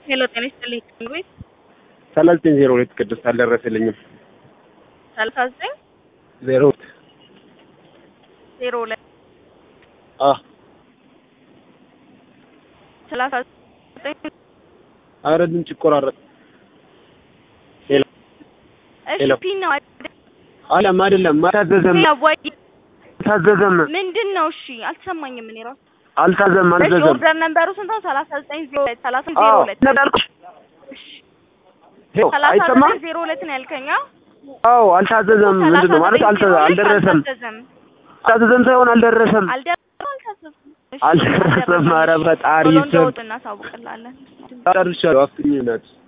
ሄሎ ጤና ይስጥልኝ ቤት ሰላሳ ዘጠኝ ዜሮ ሁለት ቅድስት አልደረሰልኝም። ሰላሳ ዘጠኝ ዜሮ ሁለት ዜሮ ሁለት አ ሰላሳ ዘጠኝ አረ ድምፅ ይቆራረጥ። ሄሎ እሺ ሄሎ። ፒን ነው አይደል? አለም አይደለም አልታዘዘም ያዋይ አልታዘዘም ምንድን ነው? እሺ አልተሰማኝም። እኔ ራሱ አልታዘም እሺ አልታዘም ኦርደር ነምበሩ ስንት ነው? ሰላሳ ዘጠኝ ዜሮ ሁለት ሰላሳ ዜሮ አዎ ሁለት ነዳልኩሽ እሺ ይኸው ሰላሳ አይሰማም ዘጠኝ ዜሮ ሁለት ነው ያልከኝ? አዎ አዎ አልታዘዘም ምንድን ነው ማለት አልተ አልደረሰም አልታዘዘም አልታዘዘም ሳይሆን አልደረሰም አልደረሰም አልታዘዘም እሺ አልደረሰም ኧረ ፈጣሪ ቶሎ ስም እንደወጡ እናሳውቅላለን ጨርሻለሁ አፍኝ ናት